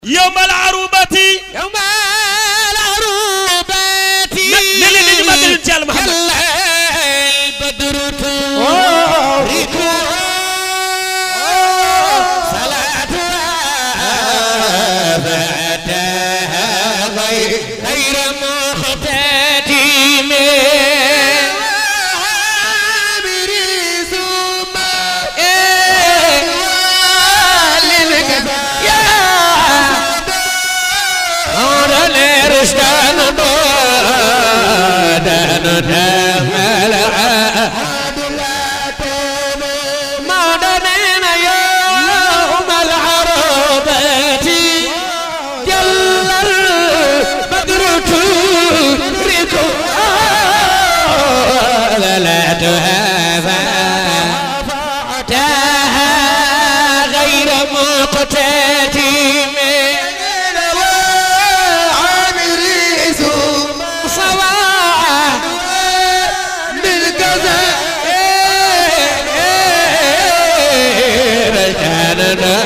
يوم العروبة يوم العروبة ne leen ni ñu màggal ci Yàlla Muhammad البدر تورك صلاتها فأتاها غير غير مختتم عامر ثم يا مولانا رشدان دان تامل مولانا يوم العربة جل البدر تدرك لا تهافى تاها غير مقتتم عامري ثم صواع بالكذا رجالنا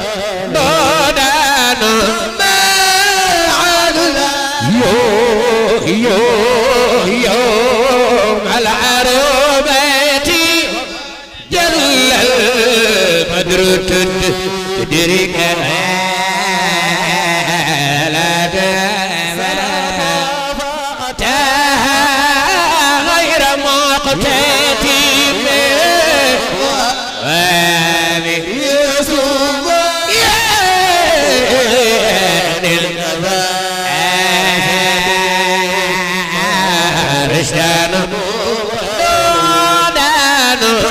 دودانا ما عدنا يو يو يوم العروبة جل البدر تدرك لا تاها غير مقتتم وامي يوسف رشدان دودان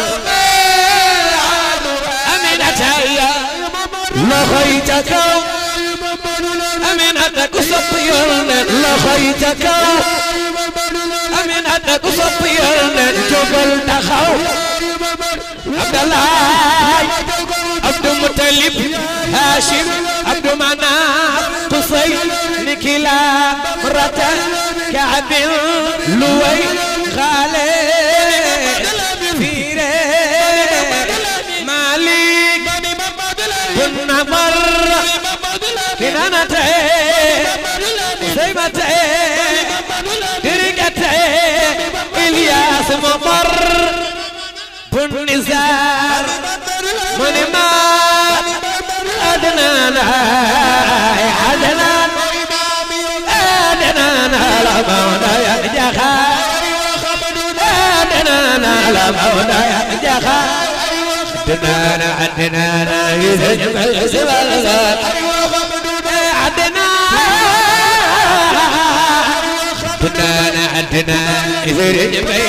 أمينة يا لخيتك أمينتك سطيرنا لخيتك أمينتك سطيرنا جبل تخو عبد الله عبد المطلب هاشم عبد مناف قصي نكلا مرة كعب لوي خالد فيري مالك بن مر كنانته سيمته كركته إلياس ممر بن نزار من ما أدنانا أدنان أدنانا لمونا يجخا أدنانا لمونا يجخا أدنانا أدنانا يزجمل سبال أدنانا أدنانا يزجمل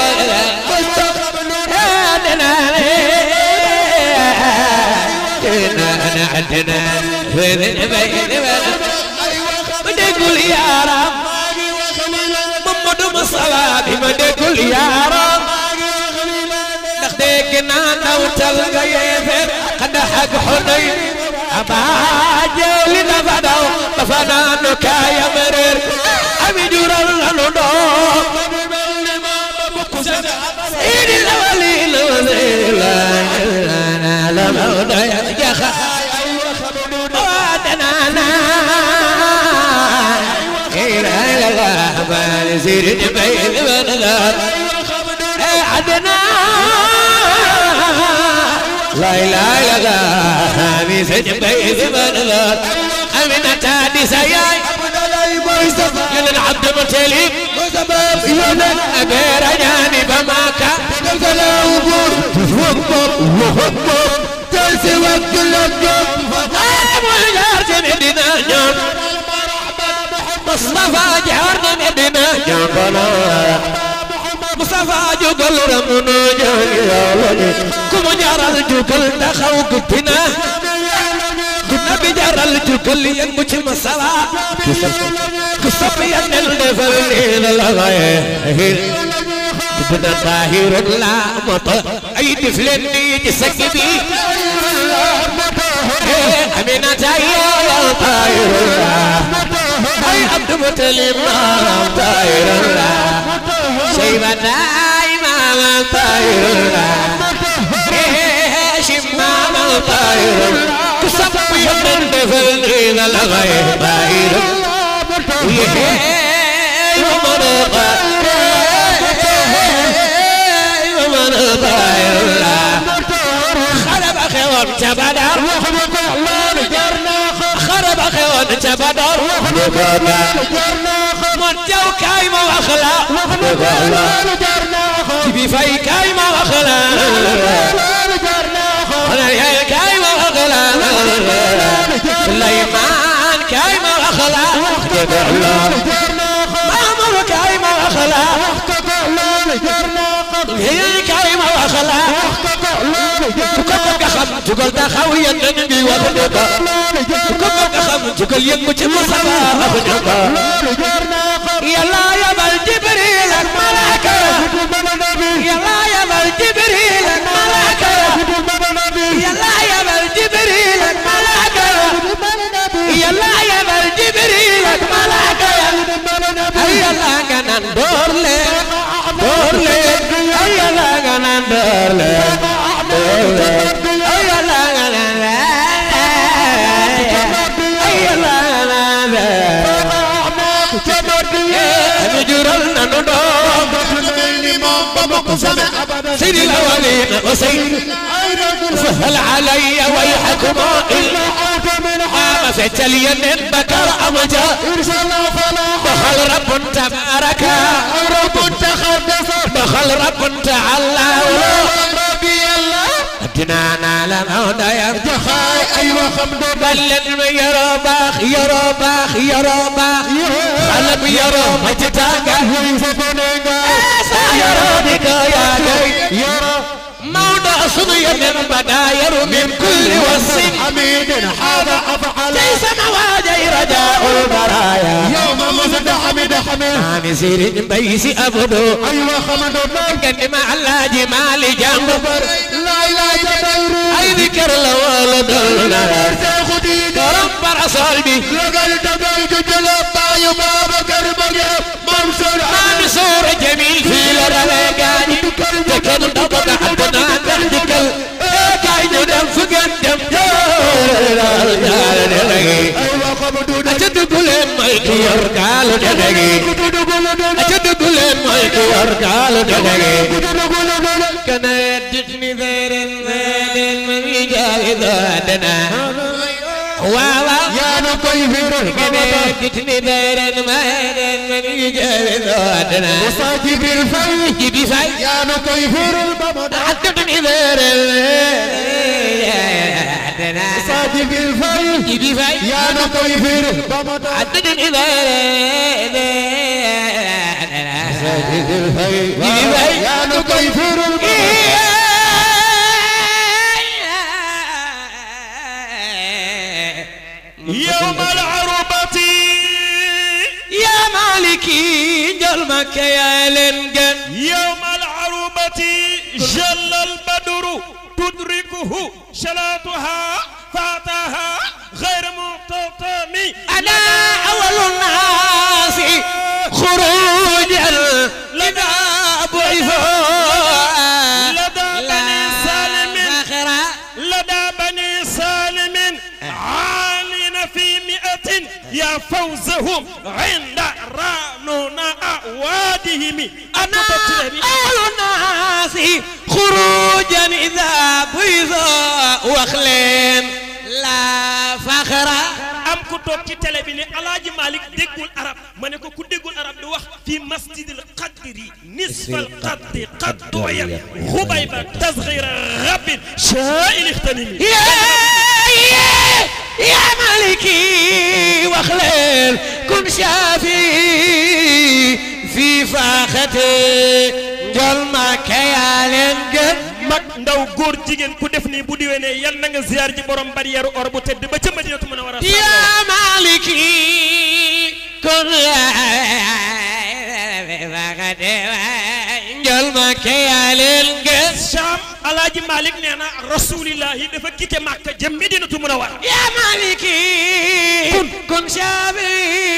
عندنا عندنا في البيت بدقول يا رب محمد مصطفى بدقول يا رب نخديك نانا وتلقى يفر قد حق حنين أبا جولي نفدو بفنانك يا مرير أبي جورا لنو سيد الأولين والآخرين لا لا موضع يا خا وادنا إلى الغابة زير جبين بنذار عدنا لا إله إلا الله ميز جبين بنذار أمين تادي سياي يلن عبد متليب يلن أبير جاني بماكا تلسي وقت اللقب وجارت مدينة جون مصطفى جارت مدينة جون مصطفى جوكل رمونو جون كم جار الجوكل دخو قتنا كنا بجار الجوكل ينبوش المصطفى كصفي ينل نفرين الغاية بدنا طاهر لا مطر اي دفلني جسكبي امينة يا طاهر الله اي عبد متلم طاهر الله شيبة دايما طاهر الله شمام طاهر كصفي يمن دفن إلى الغيب ومن ومن خرب خيوان تبدر خرب خيوان تبدر من جو كايمة وأخلاق تبي في كايمة وأخلاق أنا يا كايمة وأخلاق سليمان كايمة وأخلاق مامور كايمة وأخلاق هي كايمة وأخلاق تقول خم تقول تخوي النبي وخدك تقول خم تقول يمك مصطفى أخدك يلا يا بل جبريل الملائكة يلا يا بل جبريل الملائكة يلا يا بل جبريل الملائكة يلا يا بل جبريل الملائكة يلا كان دور لي دور لي يلا كان دور لي دور لي يلا كان نجرل نندوم سيد الأولين وسيد فهل علي ويحكم إلا ما فتل اليمين بكر أمجا دخل رب تبارك دخل رب تعالى أدنانا لنا يرجع ايوه خمدو بلن يرى باخ يرى باخ يرى باخ خلب يرى مجتاك يرى بك يا جاي موضع صدي من بداير من كل وصف حميد هذا افعل ليس مواجه رجاء البرايا يوم مزد حميد حميد عامي سير بيس أبدو ايوه خمدو كان مع الله جمال جنب لا لا تديري أي ذكر لوالد النار تاخدي رب رسول بي لقل تبيك جلبا يبابا كربك منصور منصور جميل في الرلقاني تكن ضبط حدنا تحتك كاين دم فقد دم ايوه خمدو أجد قلن مايك يرقال دقي أجد قلن مايك يرقال دقي كان يدتني ذير المال من يجاهد أدنى واوا يا نطيفر كان يدتني ذير المال من يجاهد أدنى صاحب الفي جيبي فاي يا نطيفر البمد عدتني ذير أدنى صاحب الفي جيبي فاي يا نطيفر البمد عدتني ذير يا نطيفر البمد يوم العربة يا مالكي جل مكة يا لنجن يوم العروبة جل البدر تدركه شلاتها فاتها غير مقتطم أنا أول الناس خروجا لدى بعثوا لدى بني سالم فخرا لدى بني سالم عالين في مئة يا فوزهم عند رانون أعوادهم أنا أول الناس خروجا إذا بعثوا وخلين لا فخرا am ku toog ci télé bi ne alaaji Malick déggul arab ma ne ko ku déggul arab di wax fi masjidil qadri nisfal qadri qad duya xubayba tasghira rabbin shaa'il ixtanimi يا يا يا مالكي وخليل كن شافي في فاختي جل ما كيالين قد mag ndaw góor jigéen ku def nii bu diwénee yal na nga ziar ji borom barrière or bu tedd ba ca Madinatu Munawwara يا مالكي كن في فاختي جل ما كيالين قد Cham alaaji Malick nee na rasulillahi dafa quitté Makka jëm Madinatu Munawwara يا مالكي كن كن شافي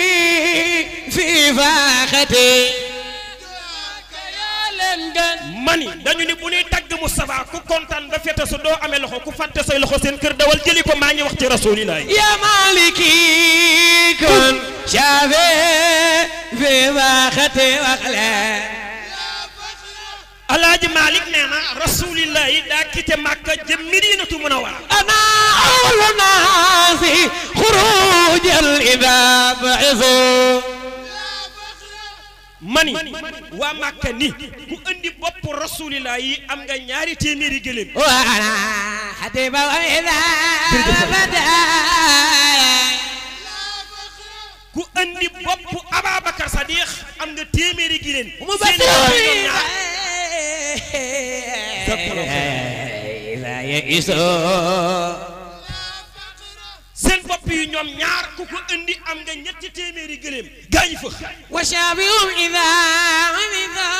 في فاختي mani dañu ni bu ñuy tagg Moustapha ku kontaan ba fete su doo amee loxo ku fàtte say loxo seen kër dawal jëli ko maa ngi wax ci rasulillahi يا مالكي كن شافي في باختي وخلي alaaji Malick nee na rasulillahi daa quitté Makka jëm Medinatu Munawwara أنا أول الناس خروجا إذا بعثوا mani waa Makka ni ku andi bopp rasulillahi am nga ñaari téeméeri gëléem وأنا حتيب إذا بدا ku andi bopp Ababacar Sadiq am nga téeméeri gëléem seen مبشر bopp yi ñoom ñaar إذا يئسوا seen bopp yi ñoom ñaar ku ko andi am nga ñetti téeméeri gëléem gaañu fa وشافهم إذا عمدوا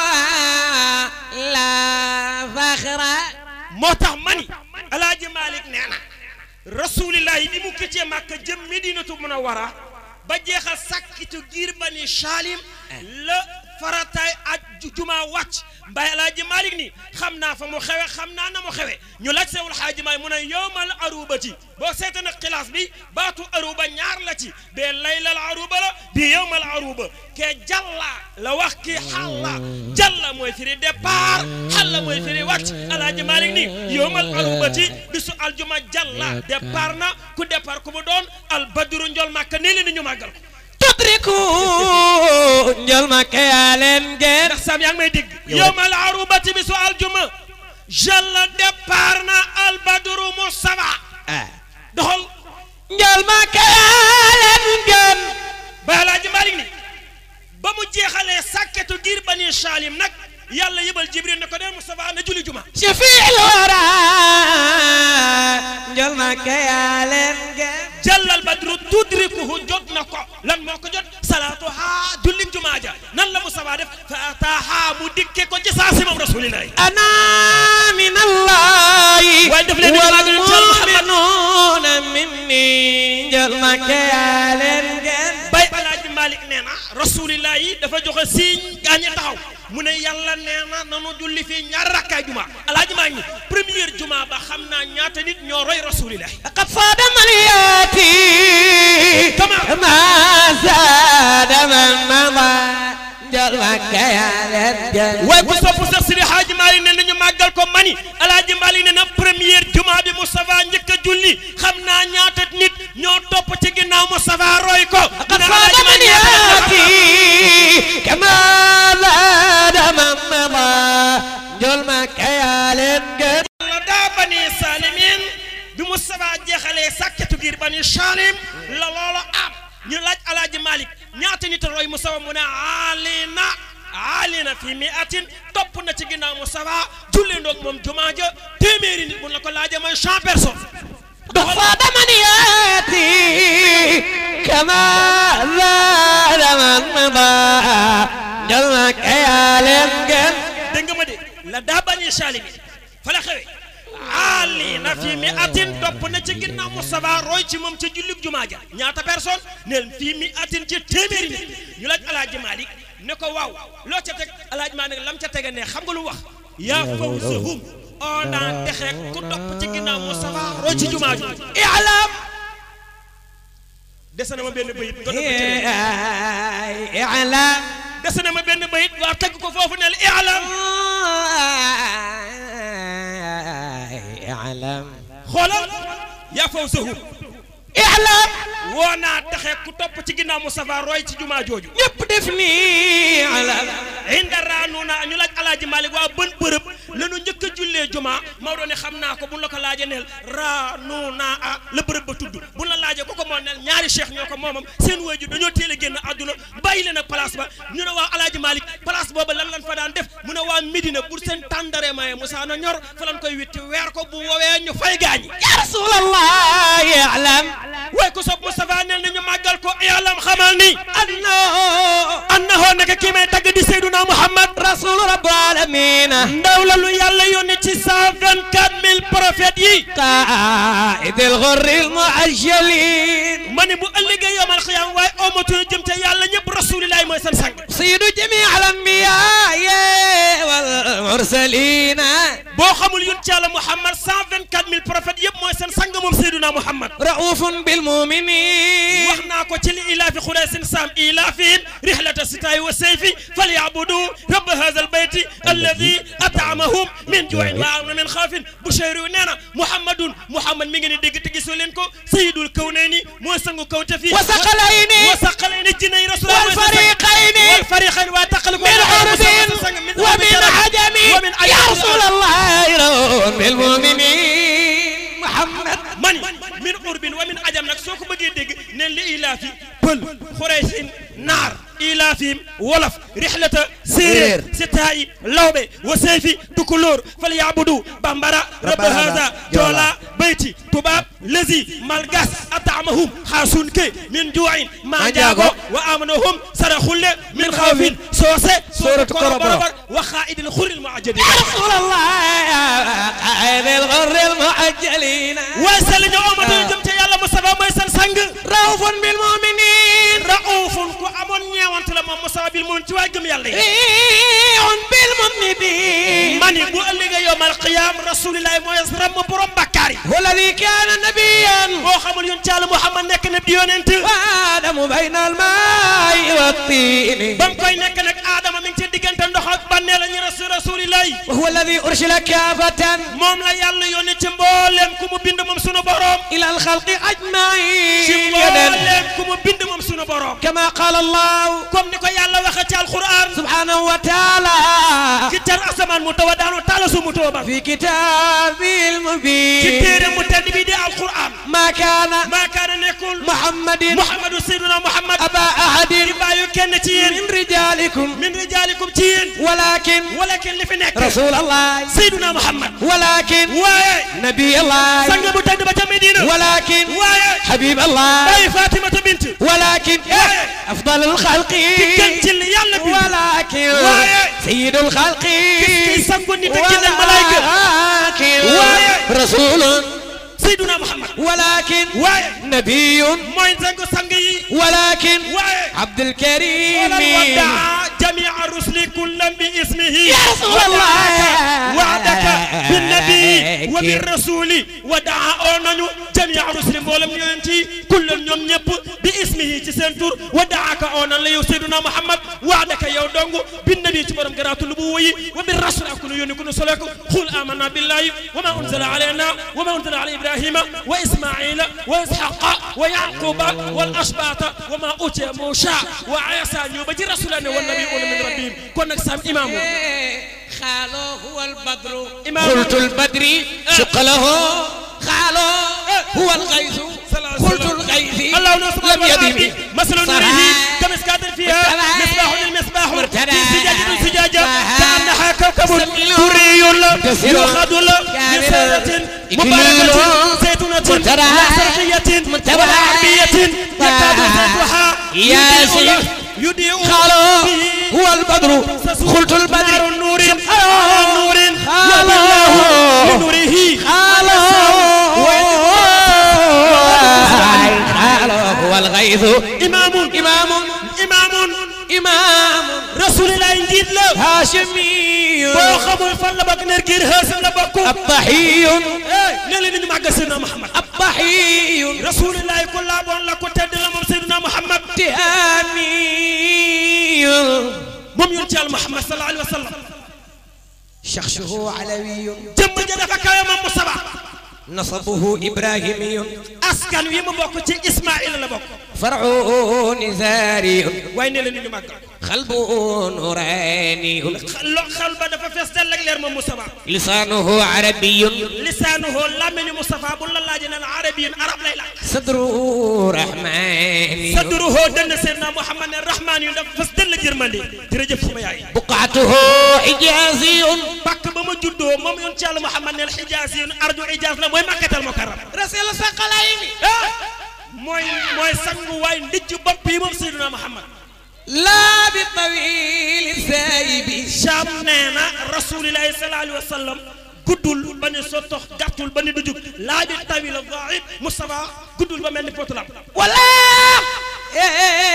لا فخر moo tax mani alaaji Malick nee na rasulillahi bi mu këccee Makka jëm Medinatu Munawwara ba jeexal sàkkitu giir bani Salim la farataay ak ju- juma wàcc mbaye alaaji Malick ni xam naa fa mu xewe xam naa na mu xewe ñu laaj sewul xaaji maay mu ne yowmal arubati boo seeta nag xilaas bi baatu aruba ñaar la ci bee laylal aruba la bi yowmal aruba ke jalla la wax ki xalla jalla mooy firi départ xalla mooy firi wàcc alaaji Malick ni yowmal arubati bisu aljuma jalla départ na ku départ ku mu doon al badru njol màkka nee leen ni ñu màggal ko تدركوا njol ma kayalen gen ndax sam yaa ngi may dégg yowmal arubati bisu aljuma jalla départ na al badru mustafa doxal njol ma kayalen gen ba alaaji Malick ni ba mu jeexalee sàkketu giir bani Salim nag yàlla yëbal Jibril ne ko dee Moustapha na julli juma شفيع الورى njol ma kayalen gen jàllal badru tudrikuhu jot na ko lan moo ko jot salaatu haa julli jumaa ja nan la Moustapha def fa ataaha mu dikke ko ci saa si moom rasulillahi أنا من الله waaye def leen ni maa gën a teel Muhammad والمؤمنون مني njol ma kayalen gen bay alaaji Malick nee na rasulillahi dafa joxe siiñ gaañe taxaw mu ne yàlla nee na nanu julli fii ñaar rakkaay juma alaaji maa ngi première juma ba xam naa ñaata nit ñoo roy rasulillahi قد صاد من ياتي كما- ما زاد من مضى جل كيال الجل waaye ku sopp sax Sidi Hadji Malick ne nañu màggal ko mani alaaji Malick ne na première juma bi Moustapha njëkk a julli xam naa ñaata nit ñoo topp ci ginnaaw Moustapha roy ko قد ñu ne صاد alaaji من Malick ñaata la ياتي كما زاد من مضى جل كيال الجل la daa bani salimin bi Moustapha jeexalee sàkketu giir bani salim la loola am ñu laaj alaaji Malick ñaata nit roy Moustapha mu ne alina alina fi mi atin topp na ci ginnaaw Moustapha julli ndoog moom jumaa ja téeméeri nit mun la ko laajee mooy cent personnes قد صاد من ياتي كما زاد من مضى جل كيال الجل dégg nga ma de la daa bani salimi fa la xewe ali na fi mi atin topp na ci ginnaaw Moustapha roy ci moom ca jullig jumaa ja ñaata personne neen fii mi atin ci téeméeri nit ñu laaj alaaji Malick ne ko waaw loo ca teg alaaji Malick lam ca tege ne xam nga lu wax yaa fawzahum oo daan texe ku topp ci ginnaaw Moustapha roy ci jumaa ju i'lam dese na ma benn bayit nga dëpp ci de. إعلام dese na ma benn bayit waa teg ko foofu ne la i'lam اعلم xoolal yaa fawzahum اعلم woo naa taxe ku topp ci ginnaaw Moustapha roy ci jumaa jooju ñëpp def nii اعلم inda raanuna ñu laaj alaaji Malick waa bën bërëb lanu njëkk a jullee jumaa Maodo ne xam naa ko bu la ko laajee neel raanuna a la bërëb ba tudd bu la laajee ko ko moo neel ñaari cheikh ñoo ko moomam seen waajur dañoo teel a génn àdduna bàyyi leen ak place ba ñu ne waa alaaji Malick place booba lan lan fa daan def mu ne waa Medina pour seen tàndare maye Moussa na ñor fa lan koy witti weer ko bu woowee ñu fay gaañi يا رسول الله اعلم waaye ko sopp Moustapha neel ni ñu màggal ko yàllam xamal ni انه annahoo naka kii may tagg di Seyduna Muhammad رسول رب العالمين ndaw la lu yàlla yónni ci cent vingt quatre mille prophètes yi قائد الغر المعجلين ma ne bu ëllëgee yomal xiyaam waaye omatul jëm te yàlla ñëpp rasulilahi mooy seen sang سيد جميع الانبياء المرسلين boo xamul yun ci yàlla Muhammad 124000 prophètes yëpp mooy seen sang moom Seydina Muhammad رؤوف بالمؤمنين wax naa ko ci li ilaafi xuraysin saam ilaafihim rihlata sitaayi wa sayfi falyabudu rabba haza albayti alladi ataamahum min juuin wa amna min xaafin Bushayri nee na Muhammadun Muhammad mi ngi ni dégg te gisoo leen ko sayidul kawnayni mooy sangu kawte fi وثقلين wa saqalayni jinay rasul والفريقين والفريقين وتقلب من عرب ومن عجم ومن يا رسول الله رؤوف بالمؤمنين محمد man min urbin wa min ajam nag soo ko bëggee dégg ne li ilaafi pël xuraysin naar ilaafim wolof rixlata séeréer sitaayi lawbe wa seyfi tukulóor fal yaabudu bambara rabba haza joola bayti tubaab lezi malgas ataamahum xaasun ke min juuin manjaago wa amanahum saraxulle min xawfin soose Suuratu Korobar. wa xaaidil xuril muajjadi يا رسول الله قائد الغر المعجلين waaye sell ñu omatoo jëm ca yàlla Mustafa mooy seen sang رؤوف بالمؤمنين raufun ku amoon ñeewante la moom Mustafa bil moom ci waay gëm yàlla yi رفيع بالمذنبين mani bu ëllëgee yowmal qiyaam rasulillahi mooy ramm borom bakkaar yi هو الذي كان نبيا boo xamul yoon ci yàlla Muhammad nekk na di yonent وآدم بين الماء والطين ba mu koy nekk nag aadama mi ngi ci diggante ndox ak bànnee la ñu rasul rasulillahi وهو الذي أرسل كافة moom la yàlla yónni ci mbooleem ku mu bind moom sunu borom إلى الخلق ci أجمعين mbooleem ku mu bind moom sunu borom كما قال الله comme ni ko yàlla waxee ci alquran سبحانه وتعالى ci tar asamaan mu tawa daanu taala su mu tawa ba في كتاب ci المبين téere mu tedd bi di alquran ما كان maa kaana nekkul محمد Muhammadu Seydina Muhammad أبا أحد di bàyyu kenn ci yéen من رجالكم min rijaalikum ci yéen ولكن wala kenn li fi nekk رسول الله Seydina Muhammad ولكن waaye نبي الله sang bu tedd ba ca Medina ولكن waaye حبيب الله bàyyi Fatimata bint ولكن أفضل الخلق gën ci li yàlla bi ولكن waaye سيد الخلق kiy sangu nit ak jinne ak malaayka ولكن waaye رسول Seydina Muhammad ولكن waaye نبي mooy sangu sang yi ولكن waaye عبد الكريم wala waddaa jamia rusli kullan bi ismihi يا رسول الله وعدك بالنبي وبالرسول ودعا oo nañu jamia rusli mboolem yonent yi kullan ñoom ñëpp bi ismihi ci seen tur wadaaka oo nan la yow Seydina Muhammad waadaka yow dong binnabi ci borom garaatu lu bu woyi wa bir rasul ak nu yónni ku nu solo ko xul amanna billahi wa ma unzila alayna wa ma unzila ala ibrahima wa ismaila wa ishaqa wa yaquba wal asbata wa ma utiya musa wa isa ñëw ba ci rasulane wa nabiyuna min rabbihim kon nag sam imaamu خالو هو البدر إمام. قلت البدر شق له خالو هو الغيث قلت الغيث الله نصب لم يدم مثل نوره كمسكات فيها مصباح المصباح في زجاجة زجاجة كأنها كوكب دري يوخذ من سيرة مباركة زيتونة لا شرقية ولا عربية يكاد زيتها ياسين يضيء خالو به هو البدر قلت نار البدر النور خالو على نور خالو والله لنوره خالو خالو هو الغيث إمام إمام إمام إمام رسول الله njiit la هاشمي boo xamul fan la bokk ner kiir xeesam la bokk الضحي ne leen ñu màggal Seydina Muhammad الضحي rasulillahi ku laaboon la ku tedd la moom Seydina Muhammad تهامي moom yonent Yàlla Muhammad sallallahu alayhi wa sallam شخصه علوي jëmm ja dafa kawe moom mu saba نصبه إبراهيمي askan wi mu bokk ci Ismaïla la bokk فرعه نزاري waaye ne leen ñu màggal قلبه نوراني lo xal ba dafa fees dell ak leer moom Mustafa لسانه عربي lisaanuhu làmmiñu Mustafa bu la laajee ne la arabiyin arab lay laaj صدره رحماني sadruhu dënn Seydina Muhammad ne rahmaan yu dafa fees dell jërmande jërëjëf sama yaay بقعته حجازي pàkk ba ma juddoo moom yonent Yàlla Muhammad ne xijaas yi arju ijaas la mooy makkatal mukarram رسل ثقلين mooy mooy sangu waay ndijj bopp yi moom Seydina Muhammad لا بالطويل السايب Cham nee na rasulillahi sallallahu alayhi wa sallam guddul ba ne sottox gàttul ba ne du jug laa bi tawil dhaid Mustafa guddul ba mel ni potulam ولا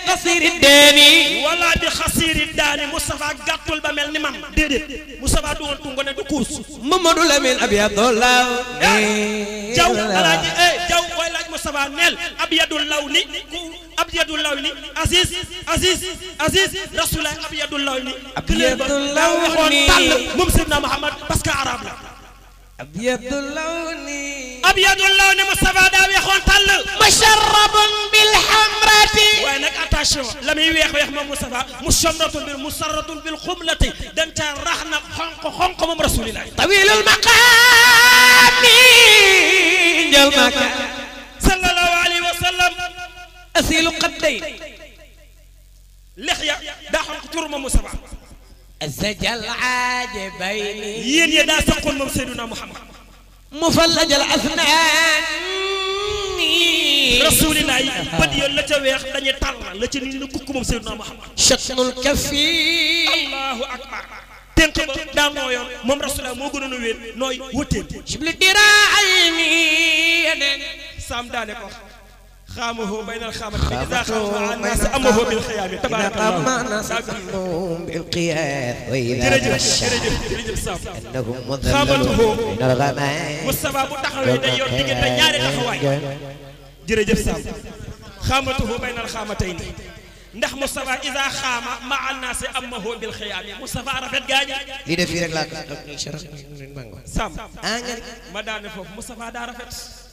قصير الداني wala bi xasiiri daani Moustapha gàttul ba mel ni man déedéet Moustapha du woon tungo ne du kuus محمد الأمين أبيض الله jaw alaaji eh jaw koy laaj Moustapha neel abyadul lawni ku abyadul lawni Aziz Aziz Aziz Rasulullah abyadul lawni Abyadul daa waxoon lawni. tàll moom Seydina Muhammad parce que arabe la أبيض اللون abyadul lawni Moustapha daa weexoon tàll مشرب بالحمرة waaye nag attention la muy weex weex moom Moustapha mushamratun bil musarratun bil xumlati dañ caa rax na xonq xonq moom Rasulullah طويل المقام جل مكان sallallahu alayhi wa sallam أسيل قدين lexya daa xonq tur moom Moustapha الزجل عاجبين yéen ya daa saqoon moom Seydina Muhammad مفلج الأسنان Rasulullah yi bët ya la ca weex dañuy tàll la ca nit ñi kukk moom Seydina Muhammad شكل الكف allahu akbar tënk ba daa nooyoon moom Rasulullah moo gënoon a wéet nooy wëttéen شبل الدراعين saam daane ko xaamahu baynal xaamati bi idaa xaama annaas amahu bil xiyaami tabaarakallahu أما نسلم بالقياس وإذا jërëjëf تمشى jërëjëf jërëjëf saam إنهم خابته. مذللون من الغمام Moustapha bu taxawee day yor diggante ñaari taxawaay jërëjëf Sam xaamatuhu baynal xaamatayni ndax Moustapha Isa xaama ma annaasi amahu bil xiyaami Moustapha rafet gaañi lii de fii rek laa ko Sam ah nga ma daane foofu Moustapha daa rafet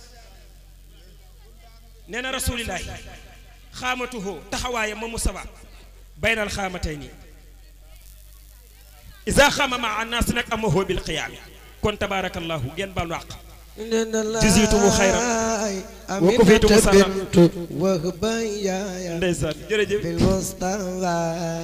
nee na rasulillahi xaamatuhu taxawaayam ma Moustapha baynal xaamatayni Isa xaama ma annaasi nag amahu bil xiyaami kon tabaarakallahu ngeen baal wàq جزيتم خيرا. وكفيتم أمينة سرا. بنت وهبا يا ndeysaan jërëjëf بالمصطفى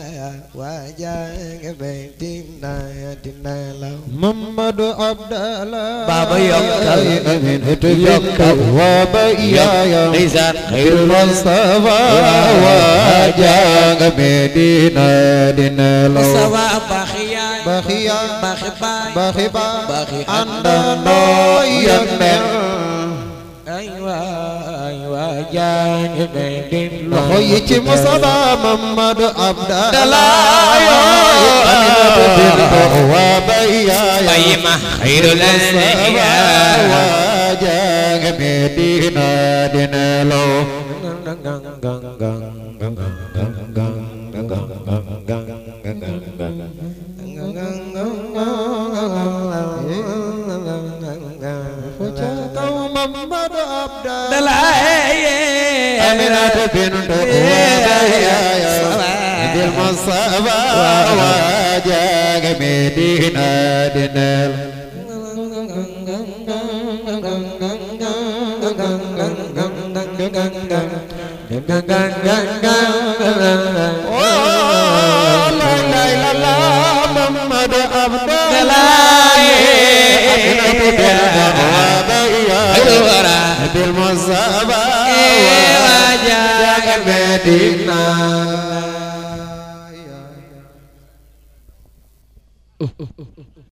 وجاك بيتنا دينا له محمد عبد الله بابا يوكل. أمينة بنت وبيا نيزان خير المصطفى وجاك بيتنا دينا له مصطفى بخيا بخيا بخي باي بخي بخي عندنا يمن أيوة أيوة جان بين loxo yi ci Mustafa Mamadu Abdallah wa bayya بيما خير الأنبياء wajang Medina dinelo Kau Mamadu Abdallah دلائي Aminata bintu Ubayya bil Mustafa wajang Medina dinelo Oh, la la la la, Muhammad Abdallah. Aminatu bintu Ubayya bil Mustafa wajang Medina.